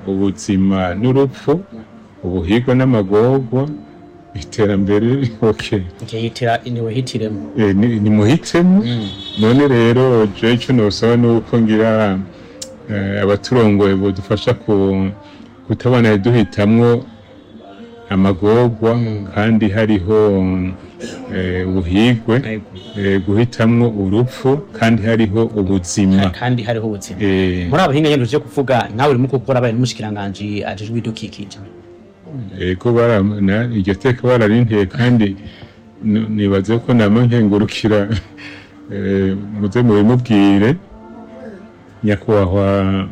ubuzima n'urupfu ubuhigwa n'amagorwa iterambere okay. yitira niwe hitiremo Eh, ni- nimuhitemo none rero jewe icyo nosaba ni uko ngira eh, abaturongoye bodufasha ku kutabona duhitamwo amagorwa kandi hariho eh, ubuhigwe eh, guhitamwo urupfu kandi hariho ubuzima kandi hariho ubuzima Eh, muri abahinga nyine tuje kuvuga nawe urimo gukora abaye n'umushikiranganji ajejwe ibidukikije ego bara na- iryo teka bararinteye kandi n- nibaze ko nama nkengurukira eh, muze mubimubwire nyakubahwa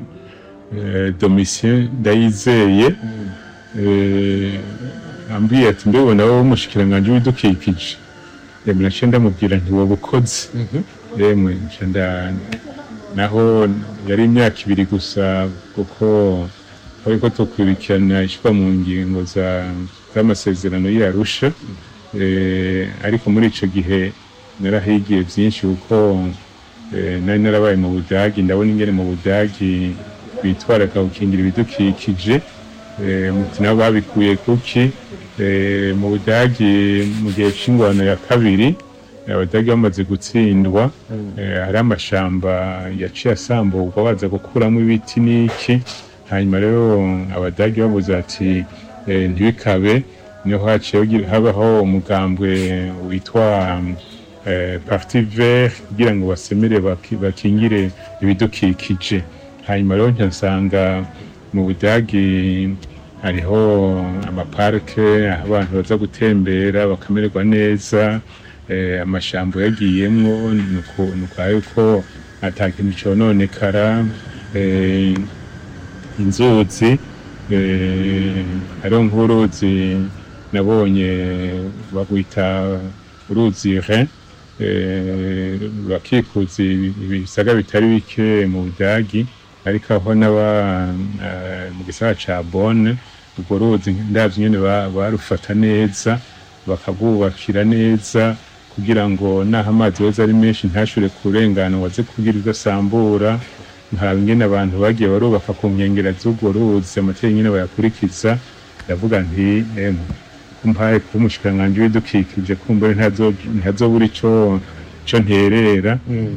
eh, domitien ndayizeye eh, ambwiye ati mbibona wowe umushikiranganji w'ibidukikije yemwe naciye ndamubwira nti wowe ukoze yemwe nca nda- naho yari imyaka ibiri gusa kuko ariko tukurikirana ishyirwa mu ngingo za- z'amasezerano y'arusha Eh, ariko muri icyo gihe narahigiye byinshi kuko eh, nari narabaye mu budagi ndabona ingene mu budagi bitwaraga gukingira ibidukikije Eh, muti nabo babikuye kuki Eh, mu budagi mu gihe cy'ingwano ya kabiri abadage bamaze gutsindwa eh, hari amashamba yaciye asamburwa baza gukuramo ibiti n'iki hanyuma rero abadage babuze ati eh, ntibikabe niho haciye hagira- habaho umugambwe witwa eh, parti vert kugira ngo basemere baki- bakingire ibidukikije hanyuma rero nca nsanga mu budagi hariho amaparike aho abantu baza gutembera bakamererwa neza eh, amashamba yagiyemwo nuko nuko yuko ata kintu cononekara eh, inzuzi eh, hariho nk'uruzi nabonye bagwita uruzi Rhin eh, rukikuza ibisaga bitari bike mu budagi ariko aho n'aba eh, mu gisagara ca Bonn urwo ruzi ndavye nyene ba- barufata neza bakabwubakira neza kugira ngo naho amazi yoza ari menshi ntashobore kurengana ngo aze kugira udasambura nkaraba ingene abantu bagiye barubaka ku nkengera z'urwo ruzi amategeko nyene bayakurikiza ndavuga nti emwe kumpaye kuba umushikiranganji w'ibidukikije kumbure ntazo- ntazobura ico ico nterera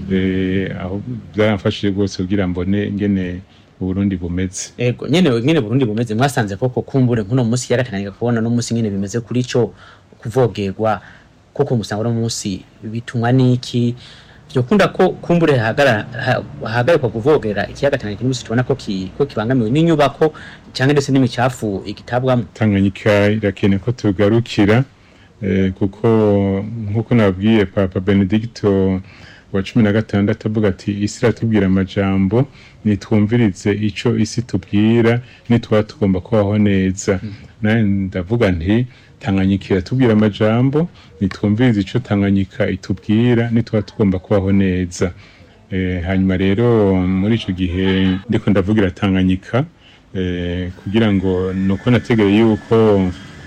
eh, aho byaramfashije rwose kugira mbone ingene uburundi bumeze ego nyene nyene Burundi bumeze mwasanze koko kumbure nkuno munsi yaratangaga kubona no munsi nyene bimeze kuri ico kuvogerwa koko musanga no munsi bitumwa niki vyokunda ko kumbure hagara ha- hahagarikwa kuvogera ikiyaga Tanganyika n'umusi tubona ko ki, ko kibangamiwe n'inyubako canke ndetse n'imicafu igitabwamo tanganyika irakeneye ko tugarukira eh, kuko nk'uko nabwiye papa benedicto wa cumi na gatandatu avuga ati isi iratubwira amajambo nitwumvirize ico isi tubwira nitwaba tugomba kubaho neza nawe ndavuga nti tanganyika iratubwira amajambo nitwumvirize ico tanganyika itubwira nitwaba tugomba kubaho neza Eh, hanyuma rero muri ico gihe ndiko ndavugira tanganyika eh, kugira ngo nuko nategereye yuko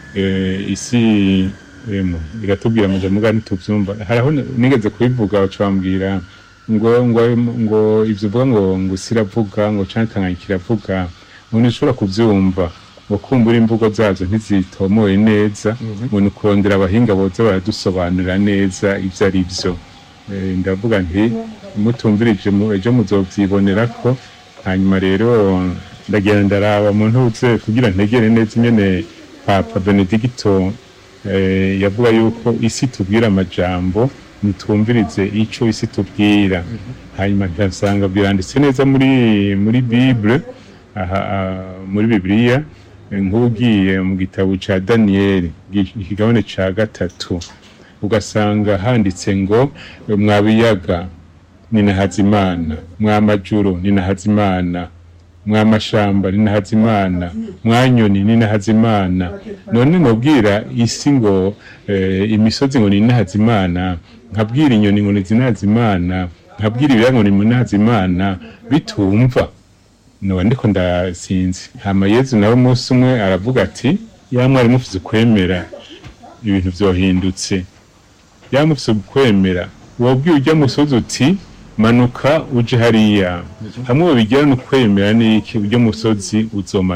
eh, isi emo, iratubwira amajambo ngani tuvyumva haraho n- nigeze kubivuga bacambwira ngo ngo ngo ivyo uvuga ngo ngo isi iravuga ngo canke tanganyika iravuga ngo ntushobora kuvyumva ngo kumbura imvugo zazo ntizitomoye neza ngo ni ukurondera abahinga boza baradusobanurira neza ivyo ari vyo Eh, ndavuga nti mutumvirije mu- ejo muzovyibonera ko hanyuma rero ndagenda ndaraba mu ntuze kugira ntegere neza ingene papa benedicto eh, yavuga yuko isi tubwira amajambo nitwumvirize ico isi tubwira hanyuma ndasanga biranditse neza muri muri bible aha ah, muri bibiliya eh, nk'ugiye mu gitabo ca daniyeli ikigabane ca gatatu ugasanga handitse ngo mwa biyaga ni na hazimana mwa majuru ni na hazimana mwa mashamba ni na hazimana mwa nyoni ni na hazimana none nobwira isi ngo eh, imisozi ngo ni na hazimana nkabwira inyoni ngo ni zinazimana nkabwira ibiyaga ngo ni nazimana bitumva noba ndiko ndasinzi hama yezu nawe umunsi umwe aravuga ati ya mwari mufise ukwemera ibintu vyohindutse yamufise ukwemera wabwiye ujya musozi uti manuka uje hariya hamwe babigira no kwemera n'iki ujya musozi uzoma